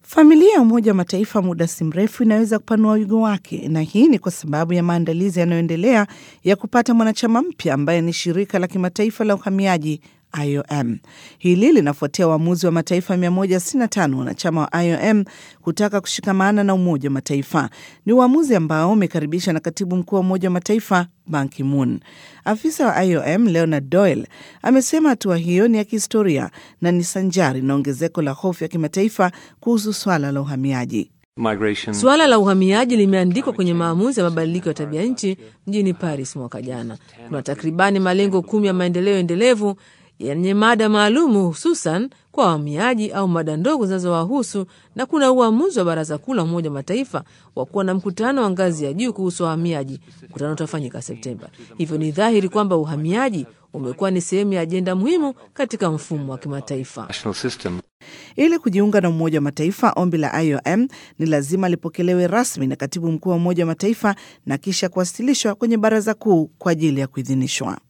Familia ya Umoja wa Mataifa muda si mrefu inaweza kupanua wigo wake, na hii ni kwa sababu ya maandalizi yanayoendelea ya kupata mwanachama mpya ambaye ni shirika la kimataifa la uhamiaji IOM. Hili linafuatia uamuzi wa mataifa 165 wanachama wa IOM kutaka kushikamana na Umoja wa Mataifa. Ni uamuzi ambao umekaribishwa na katibu mkuu wa Umoja wa Mataifa Ban Ki-moon. Afisa wa IOM Leonard Doyle amesema hatua hiyo ni ya kihistoria na ni sanjari na ongezeko la hofu ya kimataifa kuhusu swala la uhamiaji. Suala la uhamiaji limeandikwa kwenye maamuzi ya mabadiliko ya tabia nchi mjini Paris mwaka jana. Kuna takribani malengo kumi ya maendeleo endelevu yenye mada maalumu hususan kwa wahamiaji au mada ndogo zinazowahusu, na kuna uamuzi wa Baraza Kuu la Umoja wa Mataifa wa kuwa na mkutano wa ngazi ya juu kuhusu wahamiaji. Mkutano utafanyika Septemba. Hivyo ni dhahiri kwamba uhamiaji umekuwa ni sehemu ya ajenda muhimu katika mfumo wa kimataifa. Ili kujiunga na Umoja wa Mataifa, ombi la IOM ni lazima lipokelewe rasmi na katibu mkuu wa Umoja wa Mataifa na kisha kuwasilishwa kwenye Baraza Kuu kwa ajili ya kuidhinishwa.